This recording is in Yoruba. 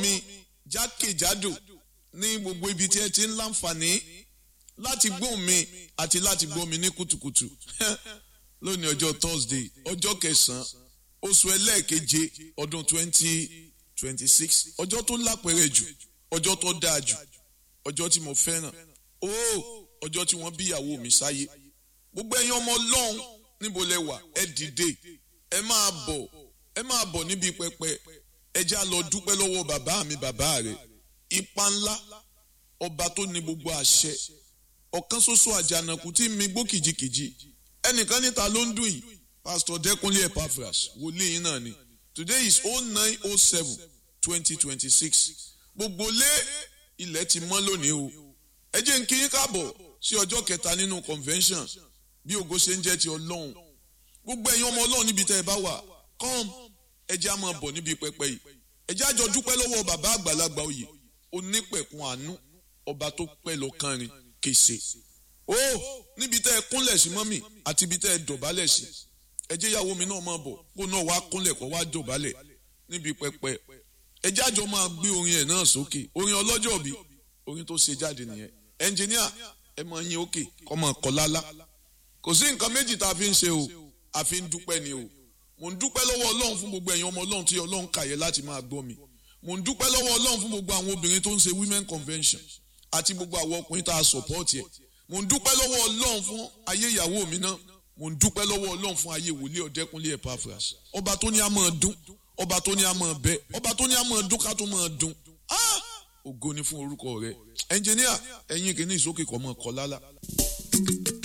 mi jákèjádò ní gbogbo ibi tí ẹ ti ń láǹfààní láti gbóhùn mi àti láti gbọ́ mi ní kùtùkùtù lónìí ọjọ́ Thursday ọjọ́ kẹsàn-án oṣù ẹlẹ́ẹ̀keje ọdún twenty twenty six ọjọ́ tó lápẹ̀rẹ̀ jù ọjọ́ tó dáa jù ọjọ́ tí mo fẹ́ràn ó ọjọ́ tí wọ́n bí ìyàwó mi sáyé gbogbo ẹ̀yin ọmọ ọlọ́run níbo lẹ wà ẹ dìde ẹ máa bọ̀ ẹ máa bọ̀ níbi pẹpẹ ẹ já lọ dúpẹ́ lọ́wọ́ bàbá mi bàbá rẹ̀ ipa ńlá ọba tó ní gbogbo àṣẹ ọ̀kan ṣoṣo àjànàkú tí mi gbó kìjikìji ẹnìkan níta ló ń dùn yìí pastor Dẹ́kunlé Epaphras wòlíì yín náà ni today is oh nine oh seven twenty twenty six gbogbo lé ilẹ̀ ti mọ́ lónìí o ẹ jẹ́ n kí yín káàbọ̀ sí ọjọ́ kẹta nínú convention bí ògo ṣe ń jẹ́ ti ọlọ́run gbogbo ẹ̀yin ọmọ ọlọ́run níbi tẹ́ ẹ bá wà come ẹ jẹ́ á máa bọ̀ níbi pẹpẹ yìí ẹ jẹ́ á jọ dúpẹ́ lọ́wọ́ bàbá àgbàlagbà oyè onípẹ̀kun àánú ọba tó pẹ́ lọ kánrin kèsè ó níbi tẹ́ ẹ kúnlẹ̀ sí mọ́mì àti ibi tẹ́ ẹ dọ̀bálẹ̀ sí ẹ jẹ́ ìyàwó mi náà máa bọ̀ kó náà wá kúnlẹ̀ kó wá dọ̀bálẹ̀ níbi pẹpẹ ẹ jẹ́ àjọ máa gbé orin ẹ̀ náà sókè orin ọlọ́jọ́ bí orin tó ṣe jáde nìyẹn ẹnjìníà ẹ máa yín òkè kọ́ máa kọ́ lálá kò sí nǹkan méjì tá a fi ń ṣe o a fi ń dúpẹ́ ni o mò ń dúpẹ́ lọ́wọ́ ọlọ́run fún gbogbo ẹ̀yin ọmọ ọlọ́run tí ọlọ́run kàyẹ láti máa gbọ́ mi mò ń dúpẹ́ lọ́wọ́ ọlọ́run fún gbogbo àwọn obìnrin tó ń ṣe women convention àti gbogbo àwọn ọkùnrin tá a support ẹ̀ mò ń dúpẹ́ lọ́wọ́ ọlọ́run fún ayé ìyàwó mi náà mò ń dúpẹ́ lọ́wọ́ ọlọ́run fún ayé wòlíì ọ̀dẹ́kunlé Epaphras ọba tó ní a máa dún ọba tó ní a máa bẹ ọba tó ní a máa dún ká tó máa dún ògo ni fún orúkọ rẹ ẹnjìníà ẹ̀yin kìíní ìsókè kọ́ mọ́ kọ́ lálá.